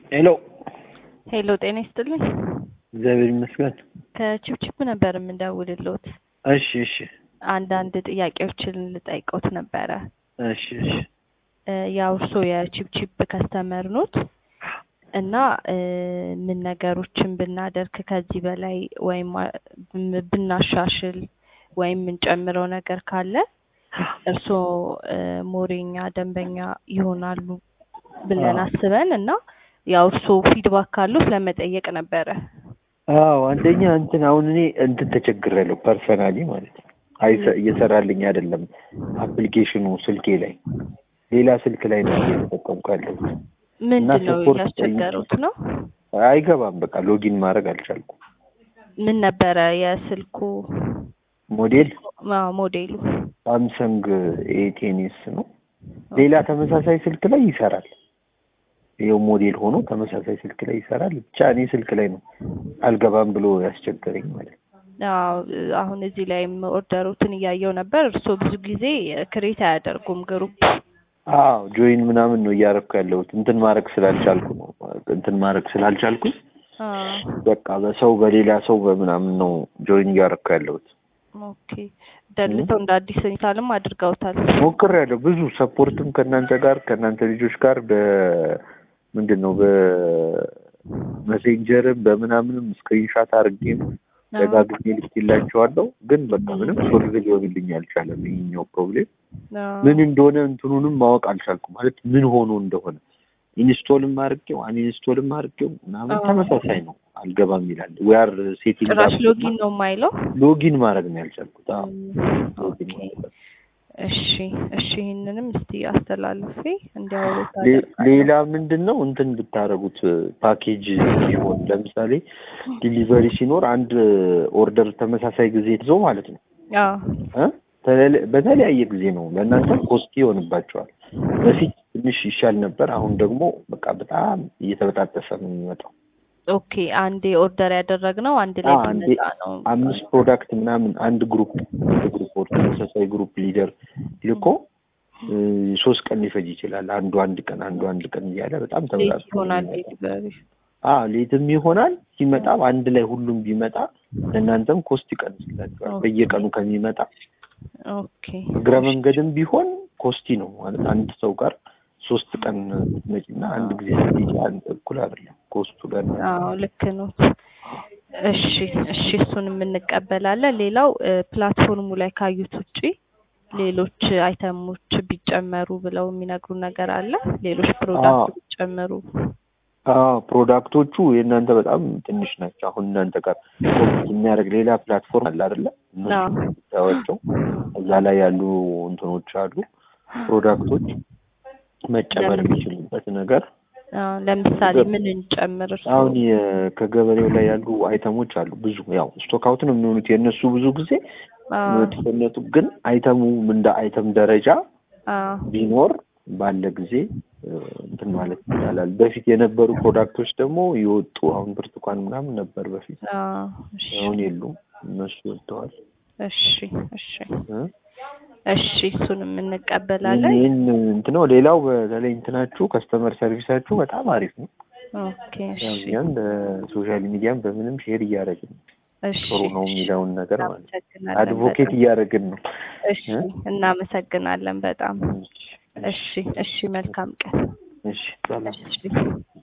ሄሎ ሄሎ ጤና ይስጥልኝ። እግዚአብሔር ይመስገን። ከቺፕቺፕ ነበር የምንደውልልዎት። እሺ እሺ አንዳንድ ጥያቄዎችን ልጠይቅዎት ነበረ። እሺ እሺ እ ያው እርስዎ የቺፕቺፕ ከስተመር ኖት እና እ ምን ነገሮችን ብናደርግ ከዚህ በላይ ወይም አ- ብን- ብናሻሽል ወይም የምንጨምረው ነገር ካለ እርስዎ እ ሞሬኛ ደንበኛ ይሆናሉ ብለን አዎ። አስበን እና ያው እርስዎ ፊድባክ ካሉት ለመጠየቅ ነበረ። አዎ አንደኛ እንትን አሁን እኔ እንትን ተቸግሬያለሁ ፐርሰናሊ ማለት ነው። አይሰ- እየሰራልኝ አይደለም አፕሊኬሽኑ ስልኬ ላይ ሌላ ስልክ ላይ ነው እየተጠቀምኩ ያለሁት። ምንድን ነው support ያስቸገሩት ነው? አይገባም በቃ ሎጊን ማድረግ አልቻልኩም። ምን ነበረ የስልኩ ሞዴል ማ- ሞዴሉ? ሳምሰንግ ኤቴኒስ ነው። ሌላ ተመሳሳይ ስልክ ላይ ይሰራል። ይኸው ሞዴል ሆኖ ተመሳሳይ ስልክ ላይ ይሰራል። ብቻ እኔ ስልክ ላይ ነው አልገባም ብሎ ያስቸገረኝ ማለት ነው። አዎ አሁን እዚህ ላይም ኦርደሮትን እያየው ነበር። እርስዎ ብዙ ጊዜ ክሬት አያደርጉም ግሩፕ። አዎ ጆይን ምናምን ነው እያደረኩ ያለሁት እንትን ማድረግ ስላልቻልኩ ነው እንትን ማድረግ ስላልቻልኩኝ አዎ በቃ በሰው በሌላ ሰው በምናምን ነው ጆይን እያደረኩ ያለሁት። ኦኬ ደልተው እንደ አዲስ ኢንስታልም አድርገውታል። ሞክሬያለሁ ብዙ ሰፖርትም ከእናንተ ጋር ከእናንተ ልጆች ጋር በምንድን ነው በሜሴንጀርም በምናምንም ስክሪንሻት አድርጌም ደጋግሜ ልኬላቸዋለሁ። ግን በቃ ምንም ሶልቭ ሊሆንልኝ አልቻለም። ይሄኛው ፕሮብሌም አዎ። ምን እንደሆነ እንትኑንም ማወቅ አልቻልኩም። ማለት ምን ሆኖ እንደሆነ ኢንስቶልም አድርጌው አንኢንስቶልም አድርጌው ምናምን አዎ። ተመሳሳይ ነው። አልገባም ይላል። ዌር ሴቲንግ ጭራሽ ሎጊን ነው የማይለው። ሎጊን ማድረግ ነው ያልቻልኩት። አዎ እም፣ ሎጊን ኦኬ ማድረግ እሺ እሺ ይህንንም እስቲ አስተላልፌ እንዲያወሩት ሌ- አደርጋለሁ። ሌላ ምንድን ነው እንትን ብታደርጉት ፓኬጅ ሲሆን ለምሳሌ ዲሊቨሪ ሲኖር አንድ ኦርደር ተመሳሳይ ጊዜ ይዞ ማለት ነው አዎ እ? ተለለ- በተለያየ ጊዜ ነው ለእናንተ ኮስቲ ይሆንባቸዋል። በፊት ትንሽ ይሻል ነበር። አሁን ደግሞ በቃ በጣም እየተበጣጠሰ ነው የሚመጣው። ኦኬ አንዴ ኦርደር ያደረግነው አንድ ላይ አዎ፣ አንዴ ቢመጣ ነው። አምስት ፕሮዳክት ምናምን አንድ ግሩፕ አንድ ግሩፕ ወር ተመሳሳይ ግሩፕ ሊደር ልኮ እ፣ ሶስት ቀን ሊፈጅ ይችላል። አንዱ አንድ ቀን አንዱ አንድ ቀን እያለ በጣም ሌት ተበጣጥሶ ነው ይሆናል የሚመጣው። ዴሊቨሪ። አዎ ሌትም ይሆናል። ሲመጣም አንድ ላይ ሁሉም ቢመጣ ለእናንተም ኮስት ይቀንስላችኋል። ኦኬ። በየቀኑ ከሚመጣ ኦኬ እግረ መንገድም ቢሆን ኮስቲ ነው ማለት አንድ ሰው ጋር ሶስት ቀን ስትመጪና አንድ ጊዜ ስትሄጂ አንድ እኩል አይደለም ኮስቱ ጋር አዎ ልክ ነው። እሺ እሺ እሱንም እንቀበላለን። ሌላው እ፣ ፕላትፎርሙ ላይ ካዩት ውጪ ሌሎች አይተሞች ቢጨመሩ ብለው የሚነግሩ ነገር አለ? ሌሎች ፕሮዳክት ቢጨመሩ? አዎ ፕሮዳክቶቹ የእናንተ በጣም ትንሽ ናቸው። አሁን እናንተ ጋር ኮምፒት የሚያደርግ ሌላ ፕላትፎርም አለ አይደለ? አዎ። እነሱ ብታዩዋቸው እዛ ላይ ያሉ እንትኖች አሉ ፕሮዳክቶች መጨመር የሚችሉበት ነገር አዎ ለምሳሌ ምን እንጨምር? እርስዎ? አሁን የ- ከገበሬው ላይ ያሉ አይተሞች አሉ ብዙ ያው ስቶክ አውት ነው የሚሆኑት የእነሱ ብዙ ጊዜ አዎ መጥፎነቱ ግን አይተሙ እንደ አይተም ደረጃ አዎ ቢኖር ባለ ጊዜ እ፣ እንትን ማለት ይቻላል። በፊት የነበሩ ፕሮዳክቶች ደግሞ የወጡ አሁን ብርቱካን ምናምን ነበር በፊት አዎ እሺ አሁን የሉም እነሱ ወጥተዋል። እሺ እሺ እ? እሺ እሱንም እንቀበላለን። ይህን እንትን ነው። ሌላው በተለይ እንትናችሁ ከስተመር ሰርቪሳችሁ በጣም አሪፍ ነው። ኦኬ ያው እሺ እኛም በሶሻል ሚዲያም በምንም ሼር እያደረግን ነው። እሺ ጥሩ ነው የሚለውን ነገር ማለት ነው። እናመሰግናለን አድቮኬት በጣም። እያደረግን ነው። እሺ እናመሰግናለን በጣም። እሺ እሺ መልካም ቀን። እሺ ሰላም። እሺ